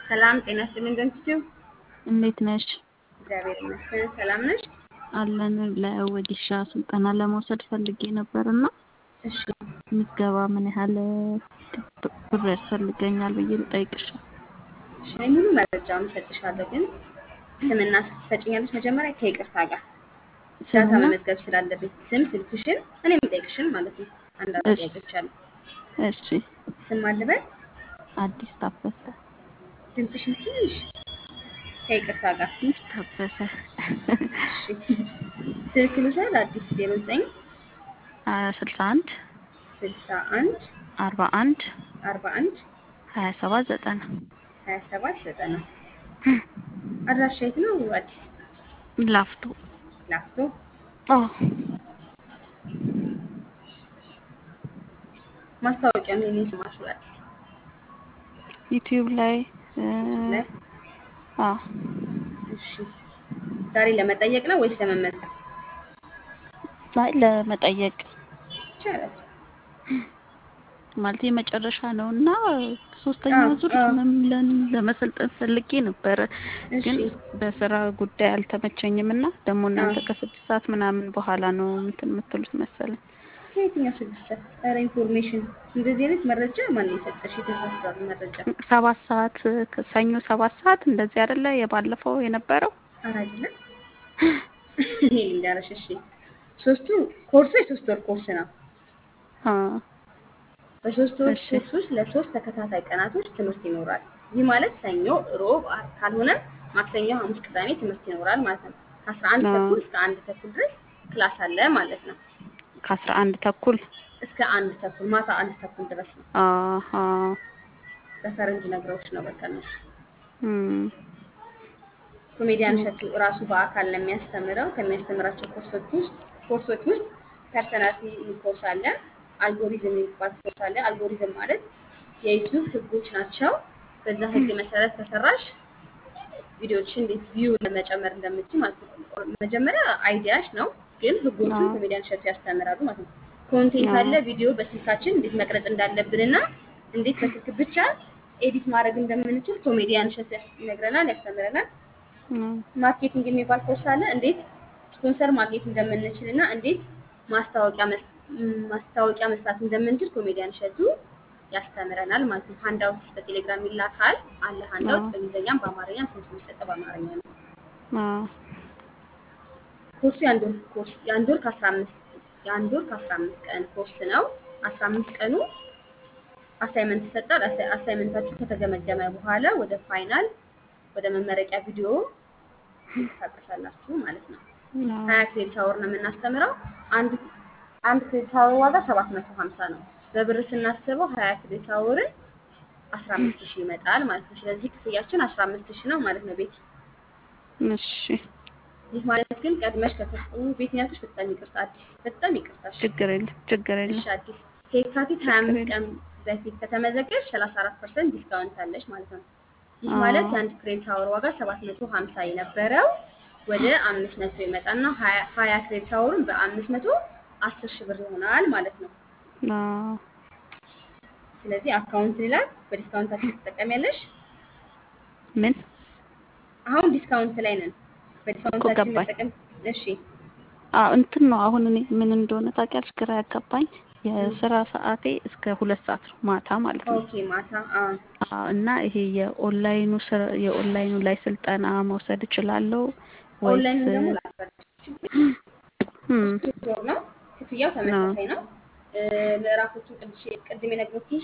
ሰላም ጤና ይስጥልኝ ደንችው እንዴት ነሽ? እግዚአብሔር ይመስገን። ሰላም ነሽ? አለን። ለወዲሻ ስልጠና ለመውሰድ ፈልጌ ነበርና እሺ ምዝገባ ምን ያህል ብር ያስፈልገኛል ብዬ ልጠይቅሽ። እሺ እኔ ሙሉ መረጃውን እሰጥሻለሁ፣ ግን ስምና ስልክ ትሰጪኛለሽ መጀመሪያ ከይቅርታ ጋር ዳታ ስምና መመዝገብ ስላለብኝ ስም፣ ስልክሽን እኔ የምጠይቅሽን ማለት ነው። አንዳንድ እሺ ጥያቄዎች አሉ። እሺ። ስም አልበል፣ አዲስ ታፈሰ ድምፅሽን ትንሽ ከይቅርታ ጋር አዲስ ታፈሰ እሺ። ስልክ ልውሰድ። አዲስ ዜሮ ዘጠኝ ስልሳ አንድ ስልሳ አንድ አርባ አንድ አርባ አንድ ሀያ ሰባት ዘጠና ሀያ ሰባት ዘጠና አድራሻ የት ነው? አዲስ ላፍቶ ላፍቶ። አዎ ማስታወቂያ ምን የሰማሽው? አዲስ ዩቲዩብ ላይ እ፣ ላይ አዎ እሺ። ዛሬ ለመጠየቅ ነው ወይስ ለመመዝገብ? ላይ ለመጠየቅ ይቻላል። ማለት የመጨረሻ ነው እና ሶስተኛው አዎ ዙር አዎ። ለምን ለመሰልጠን ፈልጌ ነበረ፣ እሺ ግን በስራ ጉዳይ አልተመቸኝም እና ደግሞ አዎ። እናንተ ከስድስት ሰዓት ምናምን በኋላ ነው እንትን የምትሉት መሰለኝ። ከየትኛው ስድስት ሰዓት? ኧረ ኢንፎርሜሽን እንደዚህ አይነት መረጃ ማን የሰጠሽ? የተሳሳተ መረጃ። ሰባት ሰዓት ሰኞ ሰባት ሰዓት እንደዚህ አይደለ የባለፈው የነበረው? ኧረ አይደለም። እኔ ልንገርሽ። እሺ ሶስቱ ኮርሱ የሶስት ወር ኮርስ ነው። አ በሶስት ወር እሺ ኮርስ ውስጥ ለሶስት ተከታታይ ቀናቶች ትምህርት ይኖራል። ይህ ማለት ሰኞ፣ ሮብ፣ ዓርብ ካልሆነ ማክሰኞ፣ ሐሙስ፣ ቅዳሜ ትምህርት ይኖራል ማለት ነው። ከአስራ አንድ አ ተኩል እስከ አንድ ተኩል ድረስ ክላስ አለ ማለት ነው። ከአስራ አንድ ተኩል እስከ አንድ ተኩል ማታ አንድ ተኩል ድረስ ነው። አሀ በፈረንጅ ነግረውች ነው በቃ እነሱ። እም ኮሜዲያን ኦኬ እሸቱ ራሱ በአካል ነው የሚያስተምረው። ከሚያስተምራቸው ኮርሶች ውስጥ ኮርሶች ውስጥ ፐርሰናሊቲ ኮርስ አለ፣ አልጎሪዝም የሚባል ኮርስ አለ። አልጎሪዝም ማለት የዩቲዩብ ህጎች ናቸው። በዛ ህግ መሰረት ከሰራሽ ቪዲዮዎችን እንዴት ቪው ለመጨመር እንደምችል ማለት ነው። መጀመሪያ አይዲያሽ ነው፣ ግን ህጎቹን አዎ ኮሜዲያን እሸቱ ያስተምራሉ ማለት ነው። ኮንቴንት አዎ አለ፣ ቪዲዮ በስልካችን እንዴት መቅረጽ እንዳለብንና እንዴት በስልክ ብቻ ኤዲት ማድረግ እንደምንችል ኮሜዲያን እሸቱ ያስ- ይነግረናል፣ ያስተምረናል። አዎ ማርኬቲንግ የሚባል ኮርስ አለ። እንዴት ስፖንሰር ማግኘት እንደምንችል እና እንዴት ማስታወቂያ መስ- ም- ማስታወቂያ መስራት እንደምንችል ኮሜዲያን እሸቱ ያስተምረናል ማለት ነው። ሃንዳውት በቴሌግራም ይላካል አለ። ሃንዳውት አዎ በእንግሊዝኛም በአማርኛም ትምህርት የሚሰጠው በአማርኛ ነው። አዎ ኮርሱ የአንድ ወር ኮርስ የአንድ ወር ከአስራ አምስት የአንድ ወር ከአስራ አምስት ቀን ኮርስ ነው። አስራ አምስት ቀኑ አሳይመንት ይሰጣል። አሳይ- አሳይመንታችሁ ከተገመገመ በኋላ ወደ ፋይናል ወደ መመረቂያ ቪዲዮ ትንቀሳቀሳላችሁ ማለት ነው። አዎ ሀያ ክሬዲት አወር ነው የምናስተምረው። አንድ አንድ ክሬዲት አወር ዋጋ ሰባት መቶ ሀምሳ ነው። በብር ስናስበው ሀያ ክሬዲት አወርን አስራ አምስት ሺህ ይመጣል ማለት ነው። ስለዚህ ክፍያችን አስራ አምስት ሺህ ነው ማለት ነው። ቤት እሺ ይህ ማለት ግን ቀድመሽ ከከፈሉ ቤት ያልኩሽ በጣም ይቅርታ አዲስ በጣም ይቅርታ እሺ። ችግር የለም ችግር እሺ የለም አዲስ ከየካቲት ሀያ ችግር አምስት የለም ቀን በፊት ከተመዘገብሽ ሰላሳ አራት ፐርሰንት ዲስካውንት አለሽ ማለት ነው። ይህ ማለት አዎ የአንድ ክሬዲት አወር ዋጋ ሰባት መቶ ሀምሳ የነበረው ወደ አምስት መቶ ይመጣና ሀያ ሀያ ክሬዲት አወሩን በአምስት መቶ አስር ሺህ ብር ይሆናል ማለት ነው። አዎ ስለዚህ አካውንት ይላል በዲስካውንታችን ትጠቀሚያለሽ። ምን አሁን ዲስካውንት ላይ ነን። እኮ በዲስካውንታችን ገባኝ። መጠቀም እሺ። አዎ እንትን ነው አሁን እኔ ምን እንደሆነ ታውቂያለሽ? ግራ ያጋባኝ ም፣ የስራ ሰዓቴ እስከ ሁለት ሰዓት ነው ማታ ማለት ነው። ኦኬ ማታ አ አዎ እና ይሄ የኦንላይኑ ስራ የኦንላይኑ ላይ ስልጠና መውሰድ እችላለሁ ወይስ? ኦንላይን ደግሞ ላስፈርድሽ እም ሶስት ወር ነው። ክፍያው አዎ ተመሳሳይ ነው። እ፣ ምዕራፎቹ ቅድሽ ቅድም የነገርኩሽ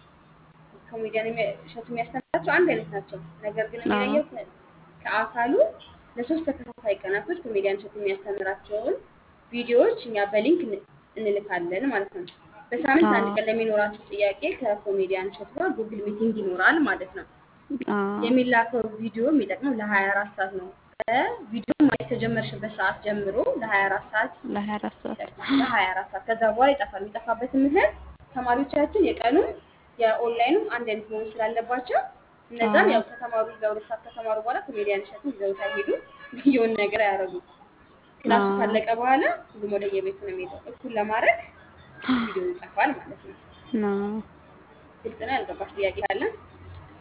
ኮሜዲያን የሚ- እሸቱ የሚያስተምራቸው አንድ አይነት ናቸው። ነገር ግን አዎ የሚለየው ከ- ከአካሉ ለሶስት ተከታታይ ቀናቶች ኮሜዲያን እሸቱ የሚያስተምራቸውን ቪዲዮዎች እኛ በሊንክ ን- እንልካለን ማለት ነው። በሳምንት አንድ አዎ ቀን ለሚኖራችሁ ጥያቄ ከኮሜዲያን እሸቱ ጋር ጉግል ሚቲንግ ይኖራል ማለት ነው። አዎ የሚላከው ቪዲዮ የሚጠቅመው ለ24 ሰዓት ነው። ከቪዲዮ ማየት ከጀመርሽበት ሰዓት ጀምሮ ለ24 ሰዓት ለሀያ አራት ሰዓት ይጠቅማል። ለ24 ሰዓት ከዛ በኋላ ይጠፋል። የሚጠፋበትን ምክንያት ተማሪዎቻችን የቀኑም የኦንላይኑም አንድ አይነት መሆን ስላለባቸው እነዛን አዎ ያው ከተማሩ ለሁለት ሰዓት ከተማሩ በኋላ ኮሜዲያን እሸቱን ይዘውት አይሄዱ የሆነ ነገር አያደርጉም። ክላሱ አዎ ካለቀ በኋላ ሁሉም ወደ የቤቱ ነው የሚሄደው። እኩል ለማድረግ ቪዲዮ ይጠፋል ማለት ነው። ነው ግልጽ ነው። ያልገባሽ ጥያቄ ካለ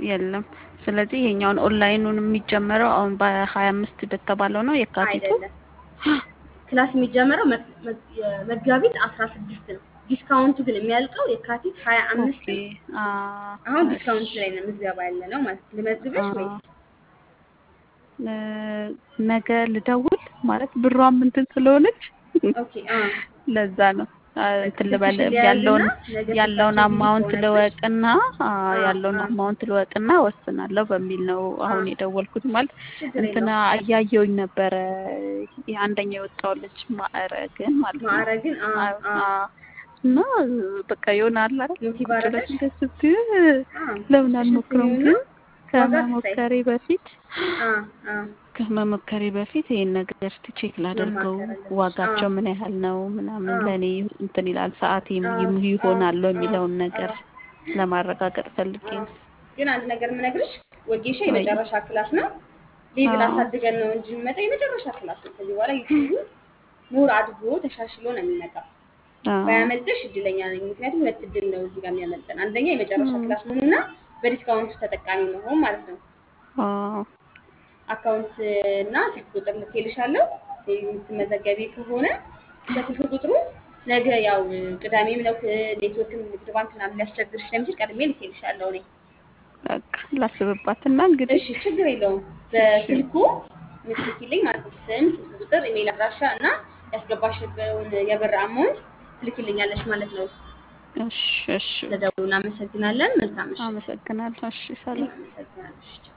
የለም። ስለዚህ ይሄኛውን ኦንላይኑን የሚጀመረው አሁን በሀያ አምስት በተባለው ነው የካቲቱ። አይደለም ክላስ የሚጀመረው መ- መ- የመጋቢት አስራ ስድስት ነው። ዲስካውንቱ ግን የሚያልቀው የካቲት ሀያ አምስት ኦኬ ነው። አ አሁን እሺ ዲስካውንት ላይ ነው ምዝገባ ያለ ነው ማለት ነው። ልመዝግብሽ አ ወይስ እ ነገ ልደውል ማለት ብሯም እንትን ስለሆነች ኦኬ አ ለዛ ነው አ እንትን ስልክሽ ልበል ሊያዝና ያለውን ነገ ያለውን ስልካችን ቢዚ አማውንት ከሆነብሽ ልወቅና አ አ ያለውን አ አማውንት ልወቅና ወስናለሁ በሚል ነው አ አሁን የደወልኩት። ማለት ችግር እንትና የለውም። እያየሁኝ ነበረ የአንደኛ የወጣው ልጅ ማዕረግን ማለት ነው ማዕረግን አ አ- አ አ እና በቃ ይሆናል አይደል ሞቲቭ ቁጭ ብለሽ አደረገሽ እንደዚህ ስትይ አ ለምን እሺ አልሞክረውም? ትይውና ግን ዋጋ ክፈይ ከመሞከሬ በፊት አ አ ከመሞከሬ በፊት ይሄን ነገር እስቲ ቼክ ላደርገው፣ መማከር አለብሽ። አ ዋጋቸው ምን ያህል ነው ምናምን አ ለእኔ እንትን ይላል ሰዓቴም አ ይም- አ ይሆናል አ የሚለውን አ ነገር ለማረጋገጥ ፈልጌ አ ነው። ግን አንድ ነገር የምነግርሽ ወጌሻ ወይ የመጨረሻ ክላስ ነው። ሌቭል አዎ አሳድገን ነው እንጂ የሚመጣው የመጨረሻ ክላስ ነው። ከዚህ በኋላ ዩቲዩብ ሞር አድጎ ተሻሽሎ ነው የሚመጣው። አዎ ባያመልጥሽ እድለኛ ነኝ። ምክንያቱም ሁለት እድል ነው እዚህ ጋር የሚያመልጠን። አንደኛ የመጨረሻ እም፣ ክላስ መሆኑና በዲስካውንቱ ተጠቃሚ መሆን ማለት ነው። አዎ አካውንት እና ስልክ ቁጥር ልኬልሻለሁ። የምትመዘገቢ ከሆነ በስልክ ቁጥሩ ነገ ያው ቅዳሜም ነው ኔትወርክም ንግድ ባንክ ምናምን ሊያስቸግርሽ ስለሚችል ቀድሜ ልኬልሻለሁ እኔ። በቃ ላስብባትና እንግዲህ እሺ ችግር የለውም። እሺ በስልኩ ምትልኪልኝ ማለት ነው ስም፣ ስልክ ቁጥር፣ ኢሜል አድራሻ እና ያስገባሽበውን የብር አማውንት ትልኪልኛለሽ ማለት ነው። እሺ እሺ ስለደውሉ እናመሰግናለን። መልካም ምሽት። አመሰግናለሁ። እሺ ሰላም አመሰግናለሽ።